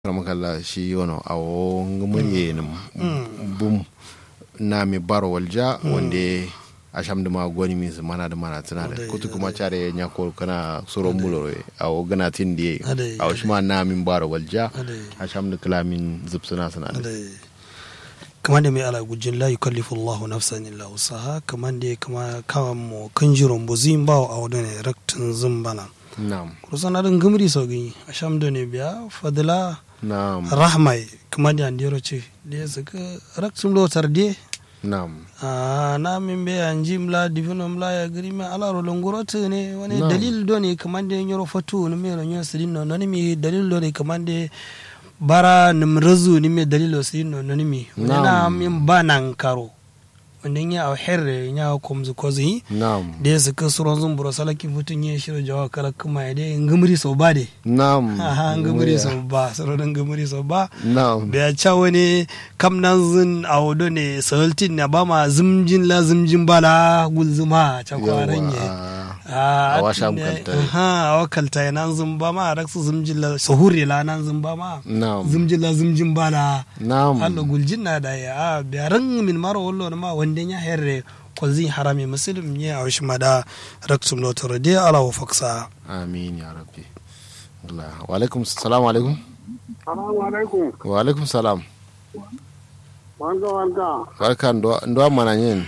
ramakalla shi yono awo ngumuri num bum na mi baro walja wande asham da ma gwani mi mana da mana tana da kutu kuma care nya ko kana soro mulo awo gana tin die awo shima na min baro walja asham da kalamin zubsuna sana da kamar da mai ala gujin la yukallifu Allahu nafsan illa wusaha kamar da kama kawan mu kan jiron buzin bawo a wadane raktin zumbana na'am kusan adin gumri sau gani asham da ne biya fadila na'am rahmai kamar da andiro ce da ya saka raktin lotar de na'am a na min be an ji mla divino mla ya gari ma ala ro longorote ne wani dalil do ne kamar da yoro fatu ne me ro nyo sidin no ne mi dalil do ne kamar da bara nim razu ni me dalil o sidin no ne mi wani na min ba nan karo wani ya au herre ya kom zu kozi na'am da su ka suron zun buro salaki futun ya shiro jawa kala kuma ya dai ngumri so ba de na'am ha ngumri so ba suron ngumri so ba na'am da ca wani kam nan zin a wudu ne sahaltin na ba ma zimjin la zimjin bala gulzuma ca kwaran ye a washa kalta ha a wakalta ya nan zin ba ma raksu zimjin la sahuri la nan zin ba ma na'am zimjin la zimjin bala na'am Allah guljin na da ya a biyaran min mara wallo na ma wanda ya herre kwalzin harami muslim ne a wasu mada raksum lotar da ala wa faksa amin ya rabbi Allah wa alaikum salam alaikum Salamu alaikum. wa alaikum salam Wanga wanga. barka ndo ndo mana yin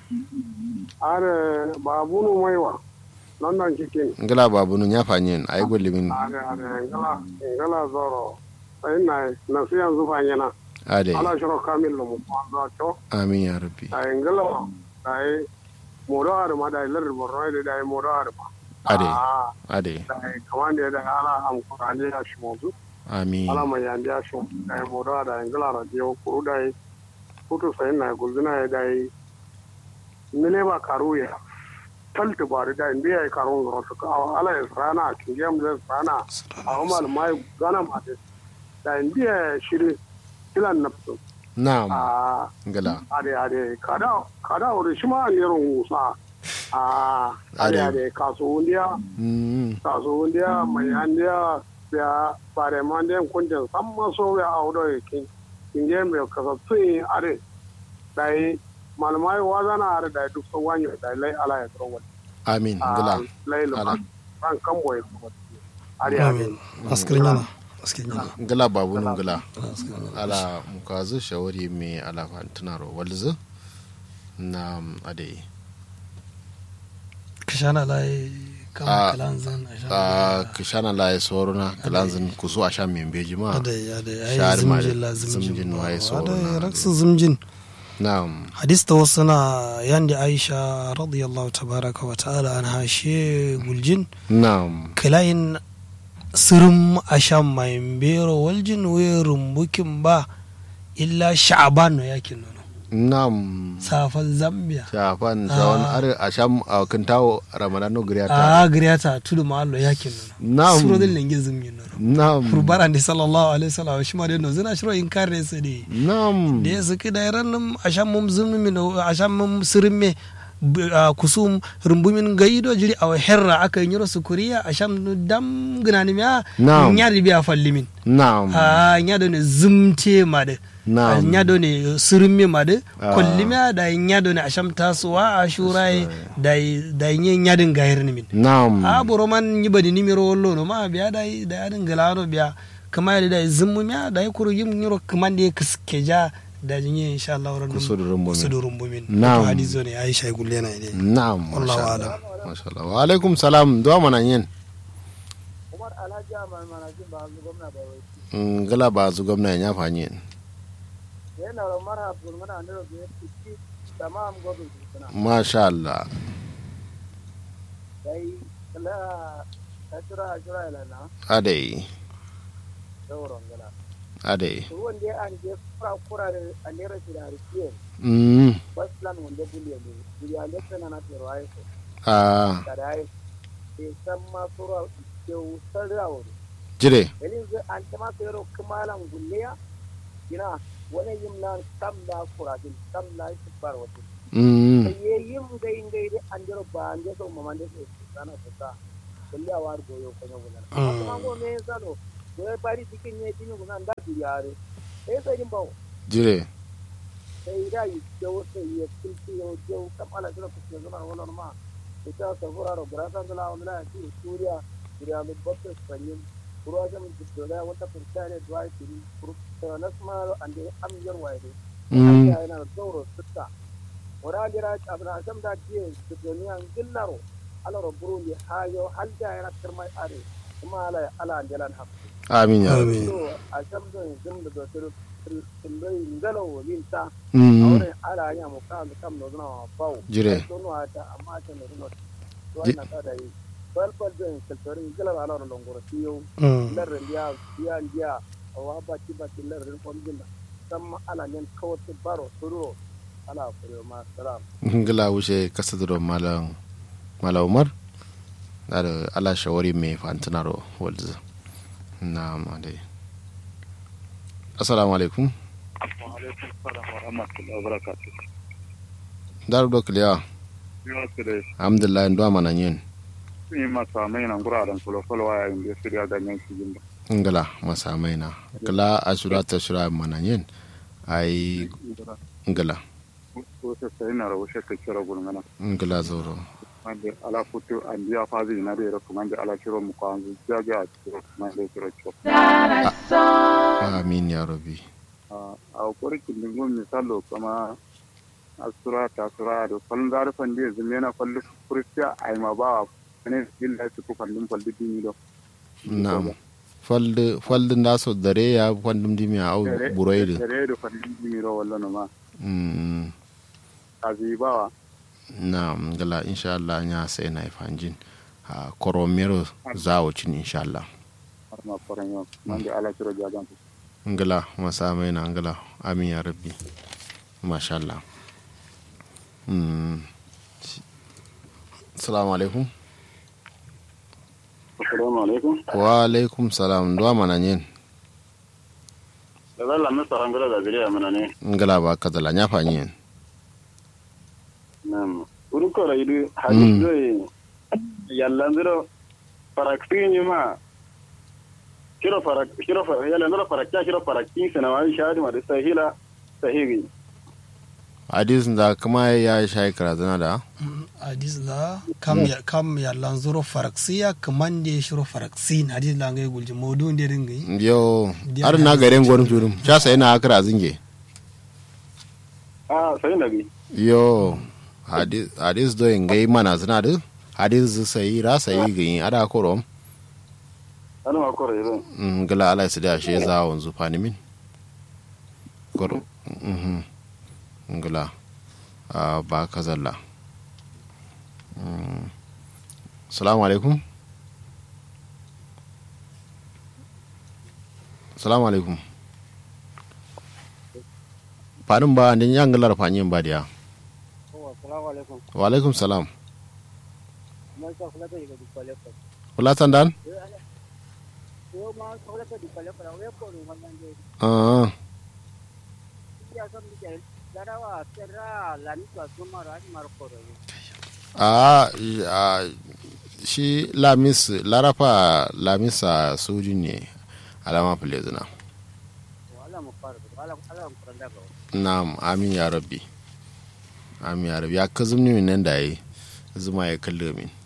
Are babunu maiwa. London cikin. ngala babu nun ya fanyin ay golli min Are are ngala ngala zoro. Sai na na sai yanzu fanyana. ade Ala shiro kamil mu wanda to. amin ya rabbi Ai ngala ai modo are ma dai lar borno da dai modo are ma. ade Ah, ade dai kamande da ala am kurani ya shi mozu. amin Ala mai yandi ya shi. Dai modo da ngala radio kuru dai. Kutu sai na gulzuna dai. Nile ba karu ya. talti bari da inda ya yi karon zoro su ka awa ala ya rana a kingiyam da rana a umar mai gana mate da inda ya shiri kilan nafsu na'am a ngala ade ade kada kada wuri shi ma an yaron wusa a ade ade kasuwandiya mm kasuwandiya mai handiya ya bare man den kunjin san maso ya audo ya kin kingiyam ya kasatsun ade da yi malamai wazana are da duk sun wani da lai ala ya tsoron wani amin ngala lai Ala. luman ran kan boye ari amin askirin yana askirin yana ngala babu nun ngala ala mukazu shawari me ala fantunaro walzu na'am ade kashana lai kama Ah, kalan zan a sha a kishana la ya sorona kalanzin kusu a sha min beji ma adai adai ai Shahar ma zimjin la zimjin zimjin wa ya so adai na- raksu zimjin na'am hadis ta wasu na yanda aisha radiyallahu tabaraka wa ta'ala an hashe guljin na'am kilayin sirin asham mai bero waljin we rumbukin ba illa sha'aban no yakin nono na'am safan zambia shafan tsawon are a sham a kintawo ramadano griyata a griyata tudu ma'allo yakin nono na'am surodin lange zummi nono na'am furbaran da sallallahu alaihi wasallam shi ma da no zina shiro in kare su ne na'am da ya suki da yaran nan a shan mum zummi no a shan mum sirin me b- a kusum rumbumin gaido jiri a herra aka yi yiro sukuriya a shan dam gnani miya Na'am. nya biya fallimin na'am a nya do ne zumte ma de Na'am. nya do ne sirin me ma de Ah. kollimiya da nya do ne a sham tasuwa a shurai da da nya nya din gayar ni min na'am a boro man yi badi nimiro wollo no ma biya da da yadin galano biya kama yadda da zummu miya da ya kuru yin yiro kaman da ya kiske ja da jinye insha Allah wurin Kusudu rumbumin. kusudu rumbumin Na'am. to hadizo ne Aisha gulle na ne na'am Wallahu masha alam. Allah masha Allah wa alaikum salam duwa mana yin umar alhaji amma mana jin ba zu gwamna ba wai ngala ba zu gwamna ya fanyin yana da mara bur mana ne da ya fiti tamam gobe suna masha Allah dai kala ashura ashura ila na ade dauron gala ade to wanda an je kura kura da alera shi da rikiye mm baslan wanda buliya ne buliya ne sana na tero ai ko a da ai ke san ma sura ke usar da wuri jire dalin zai an ta ma tero kumalan gulliya ina wani yin nan tam da kura din tam da shi bar wata mm ye yim gai gai de andiro ba ande so mama ande so sana so ta kulli awar goyo ko no bulan Mm. kuma go me zalo we bari cikin ne jini kuna da yare eh sai din bawo jire sai da yi da wasu ya kulki ya je kamala da ku ke zama wannan ma ita ta fura da grata da lawa na ci suriya suriya mai botte sanyin ruwa da mun da wata furtare da wai tiri furta nasma ande am yar waide mm ya yana da zauro sutta wara dira abna sam da tie su duniya gillaro ala ro burundi hayo halda yana kirmai are kuma ala ala andelan hab amin ya rabbi Amin. to a sam da zum da dotir tilai ngalo linta mm aure ala ya mu kan kam no na bawo Jire. to no ata amma ta no no to Ji- na ta da yi bal bal den kaltori gilaro ala ro longoro tiyo Mm. larre ndiya ndiya ndiya awa baki baki larre kon jinda samma ala nen kawti baro sururo ala fure ma salam ngila wuce kasa da malam malam umar da da ala shawari mai fantinaro walzu na ma dai assalamu alaikum wa alaikum salam wa rahmatullahi wa barakatuh daru do kliya yo sire alhamdulillah ndo mana yin ni masa mai nan guraren kula kula waya inda su da ganyen su jinda ngila masa maina kala asura ta shura mana yin ai ngila ko se sai na rawo she ka kira gulmana ngila zoro wanda ala futu an biya fazi na da kuma da ala kiro mu kan zu jaga a kiro kuma da kiro kiro amin ya rabbi a kuri kin gun misalo kuma asura ta sura da kallon da rufan da zume na kallu kurciya ai ma ba ne billahi su ku kallon kallu dini do na'am falde falde ndaso dare ya fandum dimi au buroyde dare da kallon dini do wallan ma mm azibawa na'am ngala insha Allah nya sai na fanjin ha koromero zawo cin insha Allah har ma faran yau man da ala kiro jagan su ngala masa mai na ngala amin ya rabbi masha Allah mm assalamu alaikum assalamu alaikum wa alaikum salam ndo mana nyen da zalla mu saran gara da biriya mana ne ngala ba kadala nya fanyen nam uru ko ra idu hadis do yalla ndiro farakti ni ma kiro farak kiro farak yalla ndiro farak ta kiro farak kin sana wa shahadi ma da sahila sahihi hadis da kuma ya shayi karatuna da hadis da kam ya kam ya lanzuro faraksiya kaman da shiro faraksin hadis da ngai gulji modu ne ringai yo Diya har na na garen gwarin turum cha sai na akra zinge ah sai nabi yo hadis hadis do ngai mana zina da hadis sai ra sai gin ada korom ana ma kore ido Mm, gala ala su da shi za wanzu fani min koro mhm gala a ba ka zalla Mm. salamu alaikum salamu alaikum fanin ba din yan galar fanyin ba diya assalamu alaikum wa alaikum salam mai sa kula da ga dukkan lefa kulatan dan ko ma kula da dukkan lefa we ko no wannan dai ah ya san da darawa terra lani to suma ra mar ko ro a a- shi lamis larafa lamisa soji ne alama filezina wala mu fara wala ala mu fara da ga na'am amin ya rabbi amin ya rabbi ya ka zumni min nan da yi zuma ya kallo min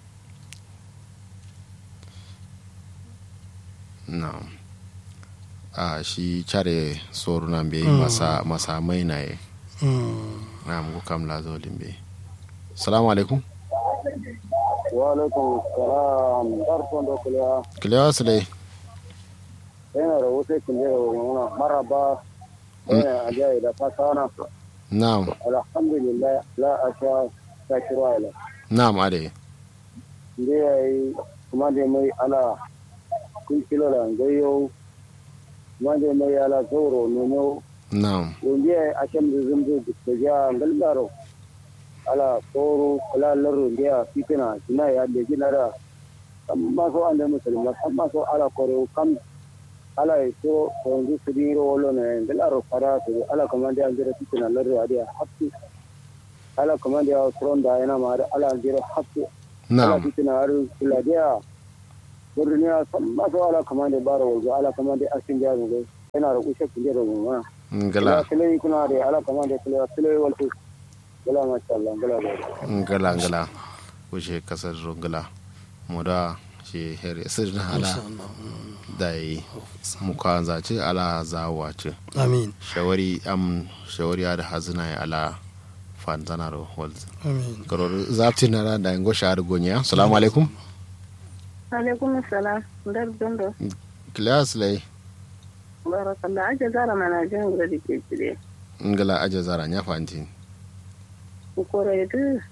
na'am a shi care soro nan bai masa masa mai na yi Mm. na'am ko kam la zolin bai salamu alaikum wa alaikum salam barkon da kula kilewa su dai yana da wuce kin ne wannan maraba yana ajai da fasana na'am alhamdulillah la asha shakira ila na'am ade da yayi kuma da mai ala kun kilo da gayo kuma da mai ala tsoro nono na'am wanda ya ashen da zumbu da ja galgaro ala tsoro ala laro da ya fitina suna ya da gina da amma so an da musulma amma so ala kore kam ala so yanzu su biro wolo ne galaro fara su ala kuma da an jira fitina laro da ya hafi ala kuma da ya tsoron da yana ma da ala jira hafi ala na'am fitina har kula da ya duniya san masu ala kamande bara walgo ala kamande asin biya ne yana da kushe kunje da goma ngala kile kuna da ala kamande kile kile walgo gala masha Allah gala ngala ngala wuce kasar ngala mu da shi here sirrin hala da yi muka zace ala zawa ce amin shawari am shawari da hazina ya ala fanzana ro walz amin garor zapti na ran da ngo shar gonya assalamu alaikum alaikum salam dar dondo class lay barakallah aje zara mana jin gura da ke cire ngala aja zara nya fanti kore du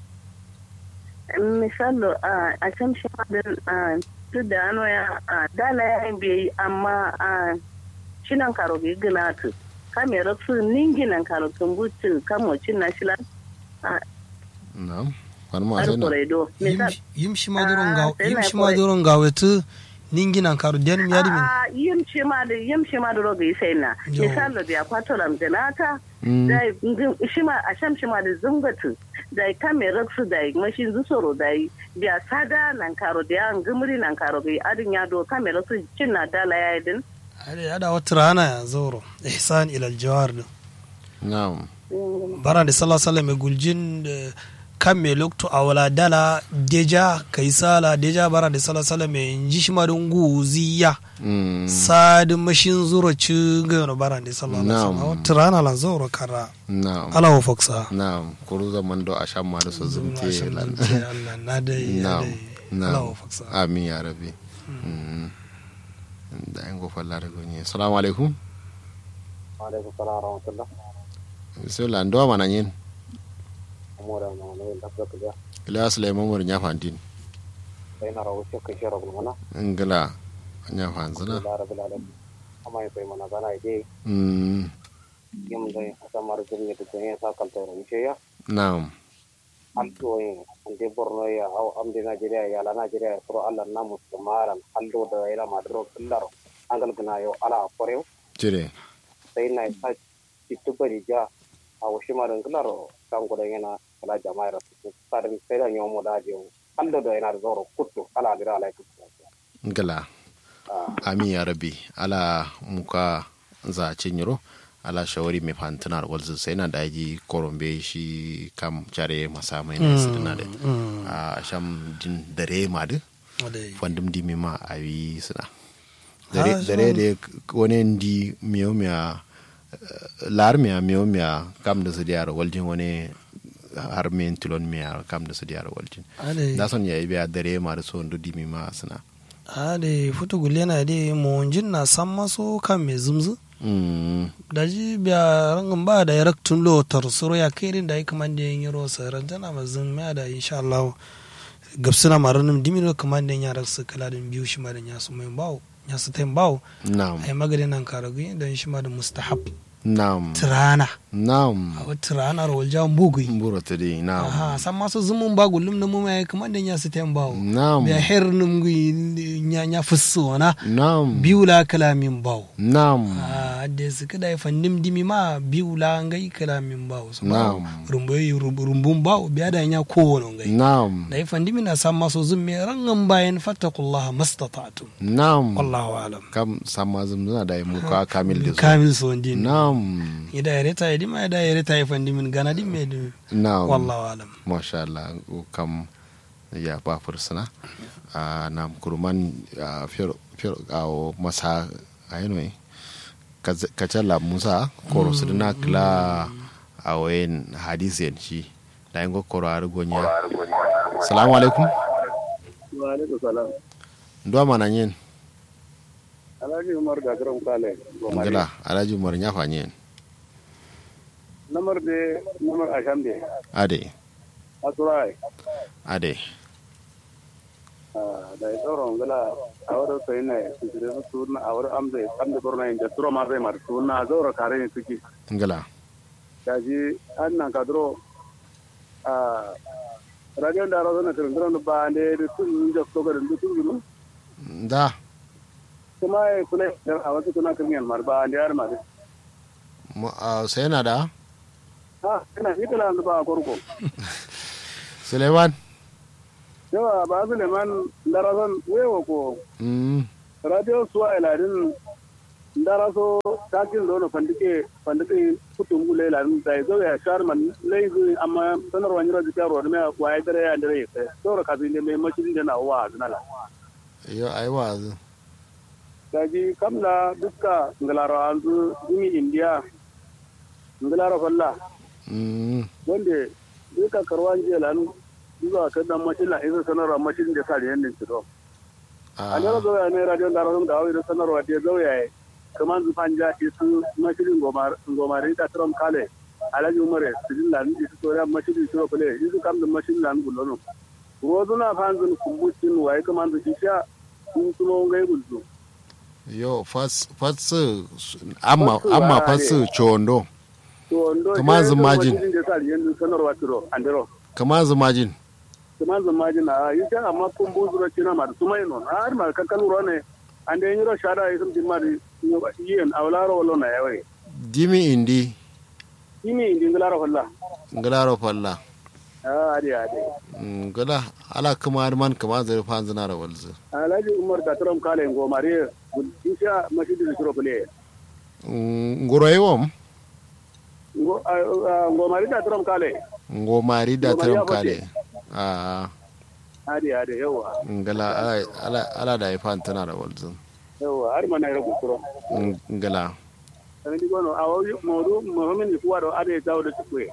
misalo a a can shi madin a tu da ano ya a dala ya yin biyi amma a shinan karo bi gina tu kamera su ninginan karo tumbutu kamo cin na shilan na'am wani ma har sai na kore do misal yim shi maduron Ah, ga sai yim na shi kawai. maduron ga wetu ninginan karu den mi yadi min a yim shi ma da yim shi ma da roga yi sai na Yo. misalo da ya kwato ramjanata Mm. da shi ma a sham shi ma da zungatu da kamera su da mashin zusoro da biya sada nan karo da yan gumuri nan karo ga adin ya do kamera su cin na dala ya din ade ada wata rana ya zoro ihsan ila aljawar din na'am bara da sallallahu alaihi wasallam e guljin eh, kan me lokto awala dala deja kai sala deja bara da sallallahu alaihi wasallam e nji shi madun guziya Mm. sadin mashin zuro ci ga yana bara da sallallahu alaihi wasallam Na'am. wata rana lan zoro kara na'am ala wa faksa na'am kuru zaman do a shan ma da su zumte lan Allah na dai ya na'am dai ala wa na'am faksa amin ya rabbi Mm. da yan gofar lare gonye assalamu alaikum alaikum salam wa rahmatullah bismillah ndo mana yin amura na ne da ka ga ila sulaiman mur nya fantin sai na rawo ce kai shara gulmana ngala nya fanzana da rabbil alamin amma sai mana bana ide mm yim dai asamar gurni da ne sa kalta ran ce ya na'am alto yin ande borno ya au amde najeriya ya la najeriya suro allah na muslimaran aldo da ila madro killaro angal gna yo ala koreo jire sai na sa citu bari ja a washi maran killaro kan gudan yana kala jama'a su sarin sai da nyomo da je aldo da yana da zoro kuttu ala dira ala kuttu ngala amin ya rabbi ala muka za cinyiro ala shawari mai fantunar walzu sai na daji korombe shi kam care masa mai na sidina da a sham din dare ma da Wadai. fandum di mi ma a yi suna Ah, dare so- dare da wani di miyo miya eh, lar miya miyo miya kam da su diyar waljin wani har min tilon miya kam da su diyar waljin Ade. da son ya yi biya dare ma da so ndu di mi ma suna ade futu gulle na de monjin na san maso kan me zumzu Mm, da ji biya rangin ba da yarak tun lo tarsuro ya kairin da ya kaman da yin yaro saran tana mazin ma da insha Allah gabsuna maranin dimino kaman da yarak su kala din biyu shi ma da ya su mai bawo ya su tayin bawo na'am ai magana nan karagu da shi ma da mustahab na'am tirana na'am a wata tirana rawal jan bugui mburo tadi na'am aha san maso zumun ba gullum na mu mai kaman da ya su tayin bawo na'am biya her num gui nya nya fussona na'am biyu la kalamin bawo na'am a da su kada ya fandim dimi ma biyu la ngai kalamin bawo su ba Na'am. rumboyi rumbun bawo biya da nya kowane ngai na'am da ya fandimi na san maso zumme rangan bayan fattakullaha mastata'tum na'am wallahu alam kam sama zumzuna da muka kamil da su kamil so din na'am ida ya reta ya dima ida ya reta ya fandimin gana din me dimi na'am wallahu alam masha Allah kam ya ba fursuna a na kurman a fiyar fiyar a masa a yi noyi kacala musa koro su dina kila a wayan hadisiyan shi da yin kokoro a rigonya salamu alaikum wa alaikum salam ndo mana yin alhaji umar da garan kale ngila alhaji umar nya fanyen namar de namar ashambe ade asurai ade da ya tsoron gala a wadda sai na sisire su suna a wadda amza amza borna inda turo ma zai mar suna zaura kare ne suke ngila da ji an nan kadro a radiyon da razo na kirin kirin ba ne da sun da so garin da sun gino da kuma ya kula da a wasu kuna kirin yan mar ba ne yar ma dai mu- a, sai na da ha ina ita la ba a korko suleiman yawa ba su leman darasan wewa ko mm radio suwa iladin daraso takin zo na fandike fandike kutun gule iladin da zo ya shar man laizu amma sanarwa nyiro da karo ne wa ya dare ya dare sai to ka zai mai mashin da na wa zanala yo ai wazu daji kamla duka ngalaro anzu dumi india ngalaro falla mm wanda duka karwan jelan zuwa kan dan mashin la isa sanarwa mashin da sare yan din to a ne zo ya ne radio da ran da wai sanarwa da zo ya kaman zu fanja isu mashin gomar gomari da trom kale alaji umare sidin lan isu to ya mashin to kale isu kam da mashin lan gulono rozuna fanzun kumbucin wai kaman zu shisha sun suno ngai gulzu yo fas fas amma Fasu amma ba fas ne. chondo to ndo Kaman zu majin. da sare yan sanarwa tiro andero kama zumajin kuma zama jina yi ta amma kun bu zura cina ma su mai non har ma kan kaluro ne an da yiro shada yi sun dimma di yin awlaro wallo na yawe dimi indi yimi indi ngularo holla ngalaro falla ah adi adi ngala ala kuma man kama zai fanzina da walzu alhaji umar da tram kale ngo mari insha masjidi da shiro kule ngoroyewom ngo ah, ngo mari da tram kale ngo mari da Ngo mari taram ya kale a adi adi yawa ngala ala- ala ala da ifan tana da walzu yawa har mana yaro kuro ngala kan di gono awu modu muhammin ni kuwa do ade dawo da tukwe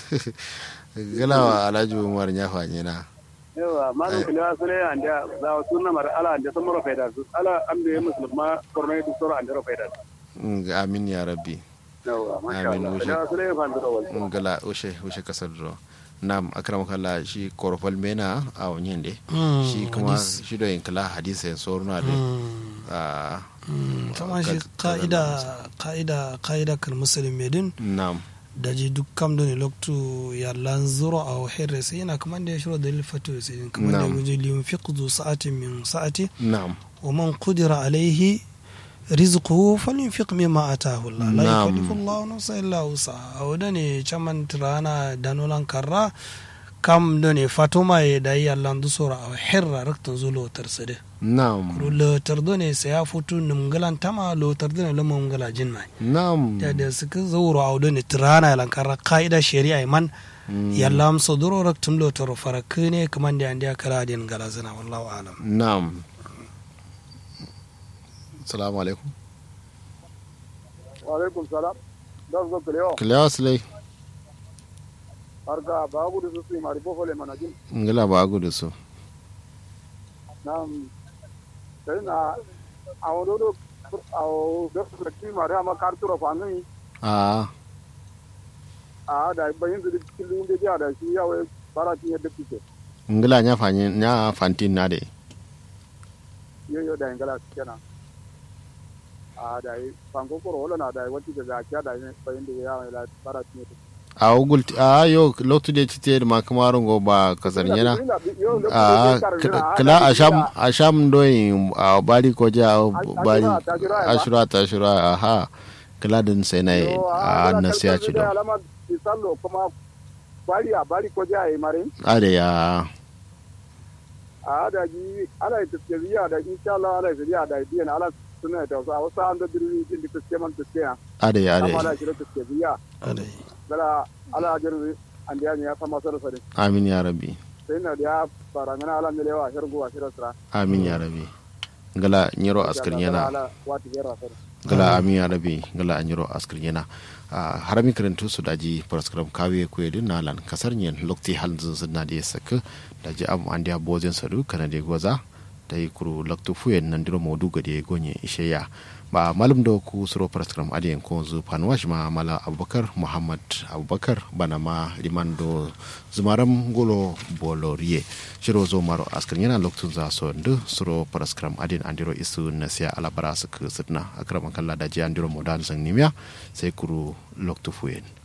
ngala wa alhaji umar ya fanye na yawa malam kila sule anda za sunna mar ala anda samaro faida su ala ambe musulma kornai du soro anda ro faida Ng- amin ya rabbi yawa masha Amin, Allah wuce. kila sule fan do wal ngala ushe ushe kasar do nam akram kala shi korfal mena a wanyende shi kuma shi do kala hadisi en soruna de a kama shi ka- ka'ida ka'ida ka'ida kal musulmi din nam da ji duk kam da ne loktu ya lanzuro a wahir sai yana kamar da ya shiro dalil fatu sai kamar da ya Na'am. guji liyun fiqdu sa'atin min sa'ati nam wa man qudira alaihi rizquhu falyunfiq mimma atahu Allah la Na'am. yukallifu Allah nafsan illa wus'aha awda ne chaman tirana danolan karra kam da ne fatuma ya da ya landu sura a hirra raktan zu lotar sade nam kuru lotar do ne sai ya futu numgalan tama lotar do ne lamu ngala jinna nam da da suka zauro awda ne tirana ya lankara kaida shari'a man yalla am sodoro raktan lotar faraka ne kaman da an da kala din gala zana wallahu alam nam salamu alaikum wa alaikum salam das go kile o kilewa silai arga ba gudu su su mari bofole manajin ngala ba gudu su nam sai na awo do do awo do su ki mari ama karturo fami a a da bayin da kilin da ja da shi yawe bara ti yadda kike ngala nya fanye nya fantin na de yo yo da ingala kenan a da yi fanko koro wala na da yi wati da za kiya da yi bayin da yawe la bara ti yadda a ugul a yo lotu de tite ma kamaron go ba kasar yana a kila asham asham doyin a bari ko ja bari ashura ta ashura aha kila din sai na a nasiya ci do alama isallo kuma bari a bari ko ja yi mare ade ya a da ji ala ita tafiya da insha Allah ala tafiya da biyan ala suna da wasu an da birni din da take man take ade ya amma ala ade shi da tafiya adai dala ala jirri an da ya sama sar sare amin ya rabbi sai na da ya fara ngana ala ne lewa shirgo wa shirar sara amin ya rabbi ngala nyiro askar yana ala wati gera sar gala ami ya rabi gala anyiro askar yana a harami karantu su daji paraskram kawe ku yedin nalan kasar nyen lokti halzu sunna de sak daji am andia bozen sadu kana de goza da yi kuru laktu fuyen nan diro modu gade gonye isheya ba malum do ku suro paraskram adiyen ko zu panwash ma mala abubakar muhammad abubakar bana ma liman do zumaram golo boloriye shiro zo maro askar yana loktun za so ndu suro paraskram adin andiro isu nasiya alabara su ku sidna akraman kalla daji andiro modan sang nimya sai kuru loktu fuyen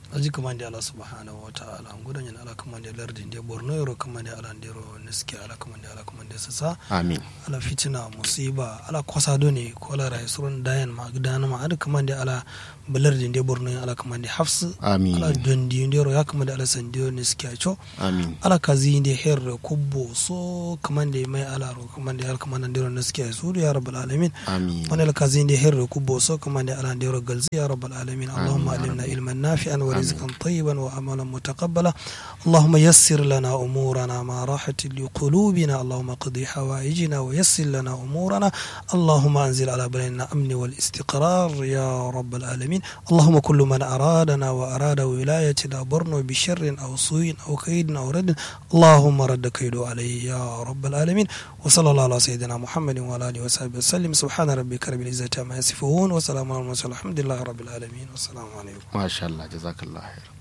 aji kamande ala subhanahu wa ta'ala gudan yana ala kamande lardin da borno yaro kamande ala ndero niske ala kamande ala kamande sasa amin ala fitina musiba ala kwasa doni ko ala rai surun dayan ma gudana ma ada kamande ala balardin da borno ala kamande hafsu amin ala dondi ndero ya kamande ala sandiyo niske acho amin ala kazi ndi herre kubbo so kamande mai ala ro kamande ala kamande ndero niske su ya rabbal alamin amin wani alkazi ndi herre kubbo so kamande ala ndero galzi ya rabbal alamin allahumma alimna ilman nafi'an wa rizqan tayyiban wa amalan mutaqabbala اللهم يسر لنا أمورنا ما راحت لقلوبنا اللهم قضي حوائجنا ويسر لنا أمورنا اللهم أنزل على بلدنا أمن والاستقرار يا رب العالمين اللهم كل من أرادنا وأراد ولايتنا برنو بشر أو سوء أو كيد أو رد اللهم رد كيده عليه يا رب العالمين وصلى الله على سيدنا محمد وعلى آله وصحبه وسلم سبحان ربك رب العزة عما يصفون وسلام على المرسلين الحمد لله رب العالمين والسلام عليكم masha Allah jazakallah khair